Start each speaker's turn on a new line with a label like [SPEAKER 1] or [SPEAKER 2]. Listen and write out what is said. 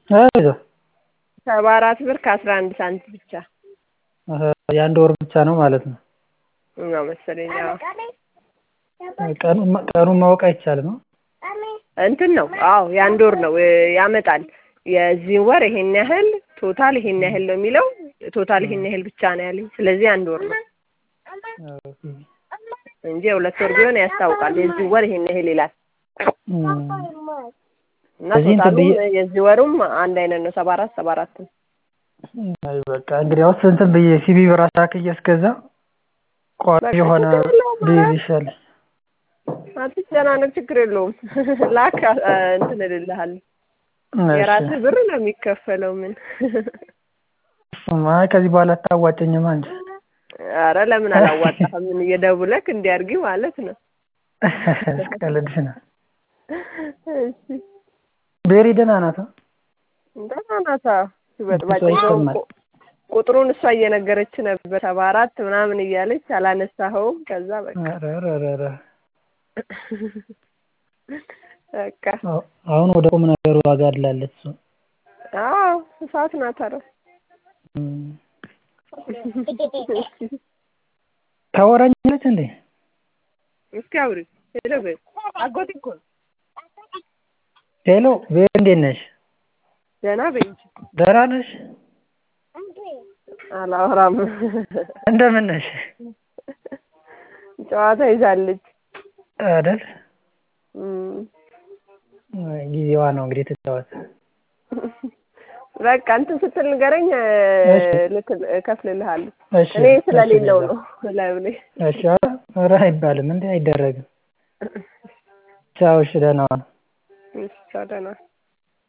[SPEAKER 1] አይዞህ
[SPEAKER 2] ሰባ አራት ብር ከአስራ አንድ ሳንቲም ብቻ
[SPEAKER 1] እህ የአንድ ወር ብቻ ነው ማለት ነው።
[SPEAKER 2] ነው መሰለኝ አዎ
[SPEAKER 1] ቀኑን ቀኑን ማወቅ አይቻልም?
[SPEAKER 2] እንትን ነው አዎ የአንድ ወር ነው ያመጣል የዚህ ወር ይሄን ያህል ቶታል ይሄን ያህል ነው የሚለው ቶታል ይሄን ያህል ብቻ ነው ያለኝ ስለዚህ አንድ ወር ነው እንጂ የሁለት ወር ቢሆን ያስታውቃል የዚህ ወር ይሄን ያህል ይላል እና
[SPEAKER 1] እዚህ እንትን
[SPEAKER 2] ቶታሉ
[SPEAKER 1] ብዬ-
[SPEAKER 2] የዚህ ወሩም አንድ አይነት ነው ሰባ አራት ሰባ አራት ነው
[SPEAKER 1] አይ በቃ እንግዲያውስ እንትን ብዬ ሲቢ ብር አስተካክዬ እስከዛ ቋሚ
[SPEAKER 2] በቃ
[SPEAKER 1] የሆነ
[SPEAKER 2] ችግር የለውም።
[SPEAKER 1] ብይዝ ይሻላል።
[SPEAKER 2] አትጨናነቅ ችግር የለውም ላክ አ- እንትን እልልሃለሁ
[SPEAKER 1] እሺ።
[SPEAKER 2] የራስህ ብር ነው የሚከፈለው ምን
[SPEAKER 1] እሱማ ከዚህ በኋላ አታዋጭኝም አንቺ።
[SPEAKER 2] አረ ለምን አላዋጣህም ምን እየደውለክ እንዲያርጊ ማለት ነው
[SPEAKER 1] ቀልድሽ ነው።
[SPEAKER 2] እሺ
[SPEAKER 1] ቤሪ ደህና ናት?
[SPEAKER 2] ደህና ናታ በጥባጭ
[SPEAKER 1] እሷ ይሰማል።
[SPEAKER 2] ቁጥሩን እሷ እየነገረች ነበር ሰባ አራት ምናምን እያለች አላነሳኸውም ከዛ በቃ
[SPEAKER 1] ኧረ ኧረ ኧረ ኧረ።
[SPEAKER 2] በቃ
[SPEAKER 1] አሁ- አሁን ወደ ቁም ነገሩ አጋድላለች እሷ።
[SPEAKER 2] አዎ እሳት ናት ኧረ
[SPEAKER 1] እም። ታወራኛለች እንዴ?
[SPEAKER 2] እስኪ አውሪ ሄሎ በይ አጎቴ እኮ ነው
[SPEAKER 1] ሄሎ ቤሪ እንዴት ነሽ?
[SPEAKER 2] ደህና በይ እንጂ
[SPEAKER 1] ደህና ነሽ?
[SPEAKER 2] አላወራም
[SPEAKER 1] እንደምን ነሽ?
[SPEAKER 2] ጨዋታ ይዛለች
[SPEAKER 1] አይደል?
[SPEAKER 2] እም።
[SPEAKER 1] አይ ጊዜዋ ነው እንግዲህ ትጫወት።
[SPEAKER 2] በቃ እንትን ስትል ንገረኝ
[SPEAKER 1] እሺ።
[SPEAKER 2] ልክ እከፍልልሃለሁ
[SPEAKER 1] እሺ
[SPEAKER 2] እኔ ስለሌለው
[SPEAKER 1] እሺ፣
[SPEAKER 2] ነው ላዩ ላይ
[SPEAKER 1] እሺ ኧረ ኧረ አይባልም እንዴ አይደረግም። ቻው እሺ ደህና ዋል።
[SPEAKER 2] እሺ ቻው ደህና